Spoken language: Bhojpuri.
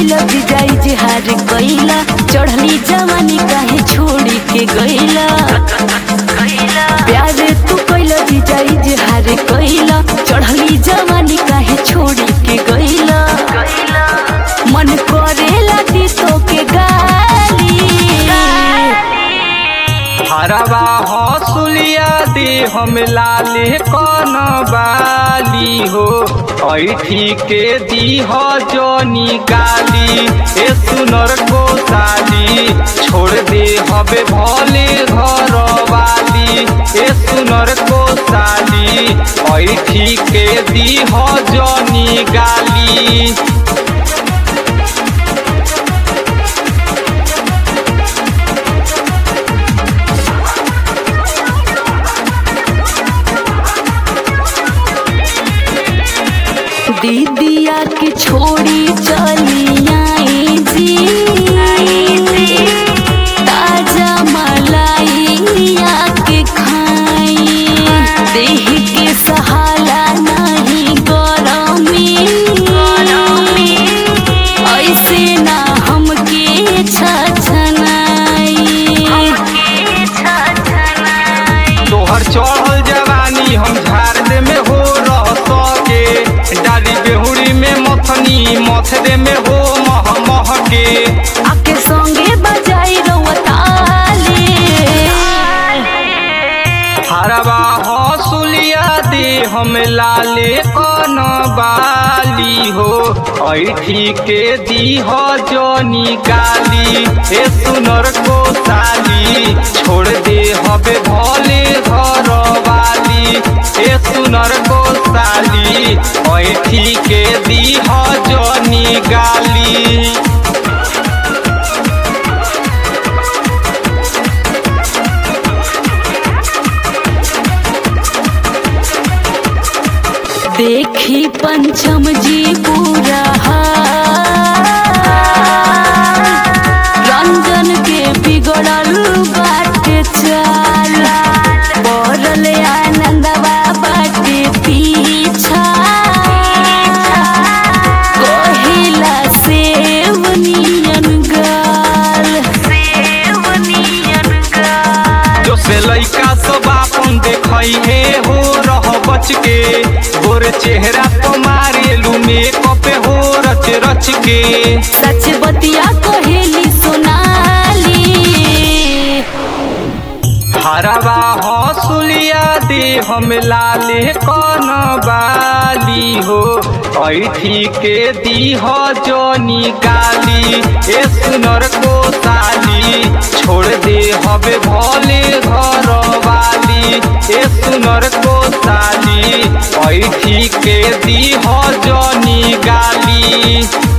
कैला विदाई जे हार कैला चढ़ली जवानी काहे छोड़ी के गैला प्यार तू कैला विदाई जे हार कैला चढ़ली जवानी काहे छोड़ी के गैला मन करेला दी तो के गाली हरवा हसुलिया दे हम लाले कन बाली हो ऐठी के दी हो जोनी गाली ए सुनर को साली छोड़ दे हबे भले घर वाली ए सुनर को साली ऐठी के दी हो जोनी गाली दीदिया के छोड़ी चली आई जी ताजा मलाइया के खाई देह के सहाला नहीं गरमी ऐसे ना हमके छछनाई तोहर चढ़ल जवानी हम झाड़ दे में हो रह सके डाली बेहुड़ी में मथनी मथदे में हो मह मह के आके संगे बजाई रवताली हरवा हसुलिया दे हम लाले कन बाली हो ऐठी के दी हो जोनी गाली हे सुनर को साली छोड़ दे हबे भले घर वाली हे सुनर को साली ऐठी के दी हो जोनी गाली देखी पंचम जी पूरा हाल। रंजन के बिगड़ल बाटे चाल पड़ल आनंदवा बाटे पीछा कहिला सेव नियन गाल जो से लइका सब आपन देखई हे हो रह बच के गोर चेहरा तो मारेलू मेकअप हो रच रच के सच बतिया कहेली सोनाली हरवा हसुलिया दे हम लाले कन बाली हो ऐठी के दी हो जोनी गाली ए सुनर को साली छोड़ दे हबे भले घर वाली ए सुनर को साली ऐठी के दी हो जोनी गाली